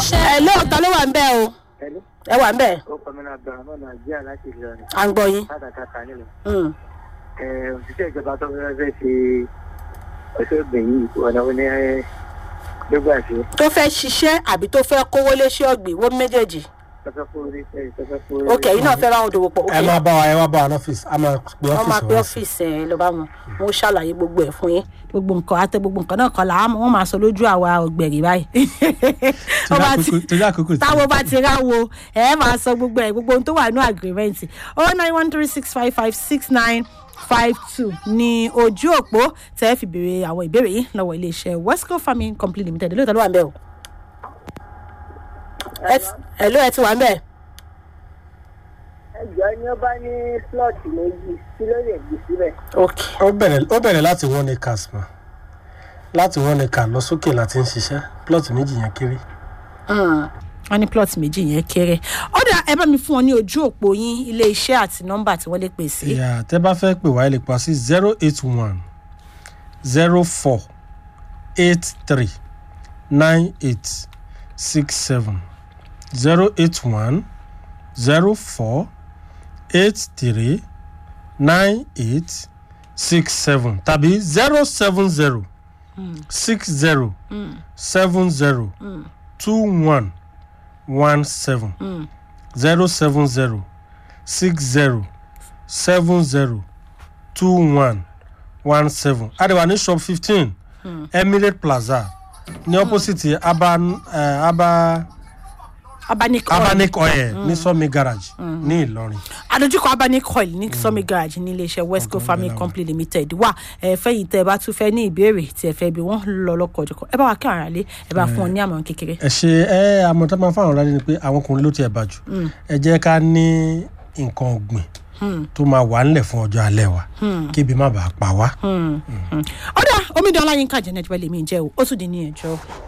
ẹ lóòótọ́ ló wà ń bẹ́ẹ̀ o Hello. ẹ wà ń bẹ́ẹ̀ ó kọ́ mi náà bẹ̀rẹ̀ náà nàìjíríà láti ìlọrin à ń gbọ́ yín. kátàkátà nílò. Mm. ẹ òṣìṣẹ́ ìjọba tó fẹ́ fẹ́ ṣe ọ̀ṣọ́ ìgbìn yìí ọ̀nà wo ni gbégbà sí tó fẹ́ ṣiṣẹ́ àbí tó fẹ́ kówó léṣẹ́ ọ̀gbìn wọ́n méjèèjì tọ́fẹ́ kó orí ṣe tọ́fẹ́ kó orí. ok yìí náà fẹ́ ráwọn òdòwò pọ̀ ok ẹ máa bá wa ẹ wá bá wa ní ọ́fíìsì a máa pe wọ́n máa ọ́fíìsì pe wa sí. ọ́fíìsì ẹ̀ ló bá wọn wọ́n ṣàlàyé gbogbo ẹ̀ fún yín gbogbo nǹkan àti gbogbo nǹkan náà kan là á wọ́n máa sọ lójú àwa ọ̀gbẹ̀rì báyìí Wọ́n bá ti- torí àkókò tí táwọn bá ti ráwo ẹ máa sọ gbogbo ẹ gbogbo ohun tó wà ní agreement oh nine one three six five five six nine five two ní ojú òpó tẹ́ ẹ fi béèrè àwọn ìbéèrè yìí lọ́wọ́ iléeṣẹ́ westco farming company limited lóòótọ́ ló wà ń bẹ̀ o. ẹ ti- ẹ ló ẹ ti wà ń bẹ̀. ẹjọ́ ni ó bá ní slọ́ọ̀tì méjì kí ló lè gbé síbẹ̀. ok ó bẹ̀rẹ̀ ó bẹ̀rẹ̀ láti one acres mọ́ láti one acre lọ sókè láti ń ṣiṣẹ́ plot méjì yẹn kéré. wọ́n ní plot méjì yẹn kéré ọ̀dà ẹ bá mi fún wọn ní ojú òpó yín iléeṣẹ́ àti nọ́mbà tí wọ́n lè pè sí. ìyá tẹ́ bá fẹ́ pè wá ẹ lè pa sí zero eight one zero four eight three nine eight six seven zero eight one zero four eight three nine eight six seven tàbí zero seven zero six zero seven zero two one one seven zero seven zero six zero seven zero two one one seven àdìwà ní shop fifteen emirate plaza ní opposite aba uh, aba abanik oil abanic oil ní sọmi garage ní ìlọrin. adójúkọ abanic oil ní sọmi garage ní iléeṣẹ́ westco farming company limited wà ẹ fẹ́yìn tẹ́ ẹ bá tún fẹ́ ní ìbéèrè tí ẹ fẹ́ bí wọ́n lọ lọ́kọ̀ ọ̀jọ̀kọ̀ ẹ bá wa kí ara lé ẹ bá fún ọ ní àmọ̀ràn kékeré. ẹ ṣe ẹ àmọ tó máa ń fáwọn ọ̀rẹ́ ni pé àwọn ọkùnrin ló tiẹ̀ bá jù ẹ jẹ́ ká ní nǹkan ọ̀gbìn tó máa wà ńlẹ̀ fún ọjọ́ alẹ́ wa kébi má bàa pa wá. ọ̀dà omidan ọláyínká jẹ́ nẹ́tíwẹ́lì mi jẹ́ o ó tún di ní ẹjọ́.